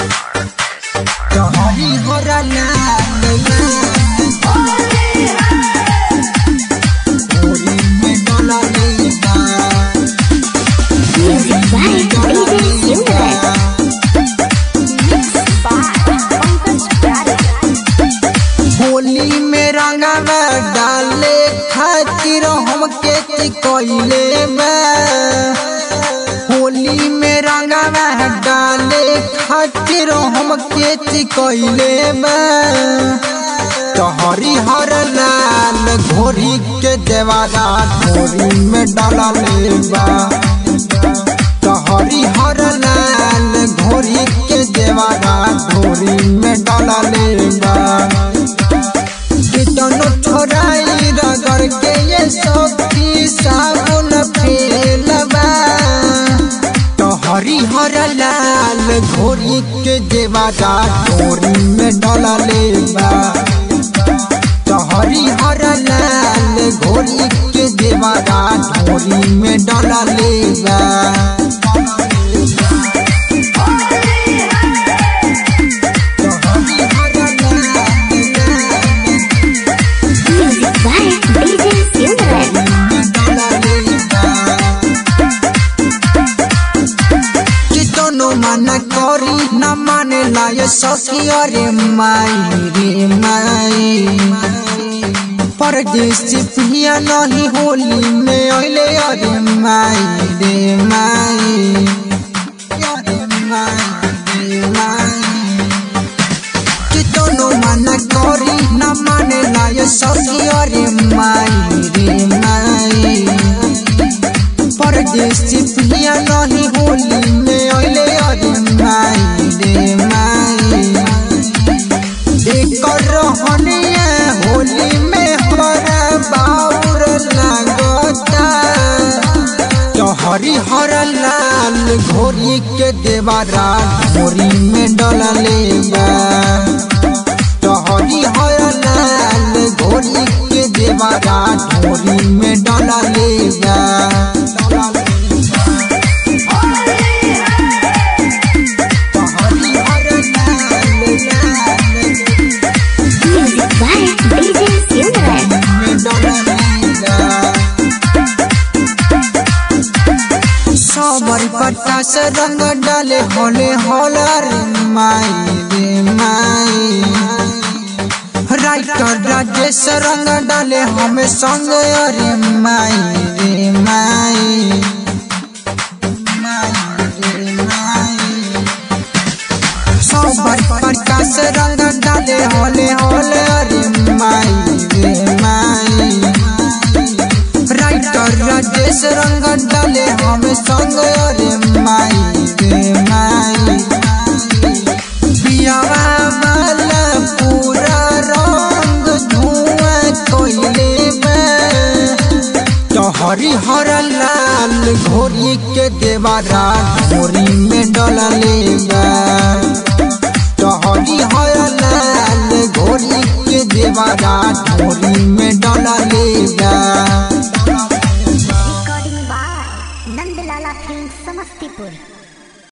तोहरी हरा लाल होली में डोला लेगा Music by DJ Silver. Holi में रंगवा डाले खातिर हमके चिकोइले बा होली में रंगवा डाले खातिर हमके चिकोइले बा तोहरी हर लाल घोरी के देवारा घोरी में डाला लेबा तोहरी हर लाल घोरी के देवारा घोरी में डाला लेबा कितनो छोराई रगड़ के ये सखी साबुन फेलबा तोहरी हर लाल घोरी के देवारा घोरी में डाला लेबा तोहरी हर लाल घोरी के देवारा घोरी में डाला लेबा तोहरी हर लाल Music by DJ Silver. कितनो मना करी न माने लाय सखी अरे माई रे माई परदेसी पिया नहीं होली में अइले अरे माई रे माई अरे माई रे माई कितनो मना करी न माने लाय सखी अरे माई रे माई परदेसी पिया नहीं होली में अइले अरे माई रे माई एकर रहनिया होली में हरा बाउर लागता तोहरी हर लाल घोरी के देवारा घोरी में डलले बा तोहरी हर लाल घोरी के देवारा घोरी में डलले बा तोहरी हर लाल Music by DJ Silver. में डलले सबर प्रकाश रंग डाले होले होलर माई रे माई राइटर राजेश रंग डाले हमें संग अरे माई रे माई माई रे माई सबर प्रकाश रंग डाले होले होले अरे माई रे माई राइटर राजेश रंग डाले हम संग अरे माई रे माई पियावा वाला पूरा रंग धुआं कोइले में तोहरी हर लाल घोरी के देवारा घोरी में डलले बा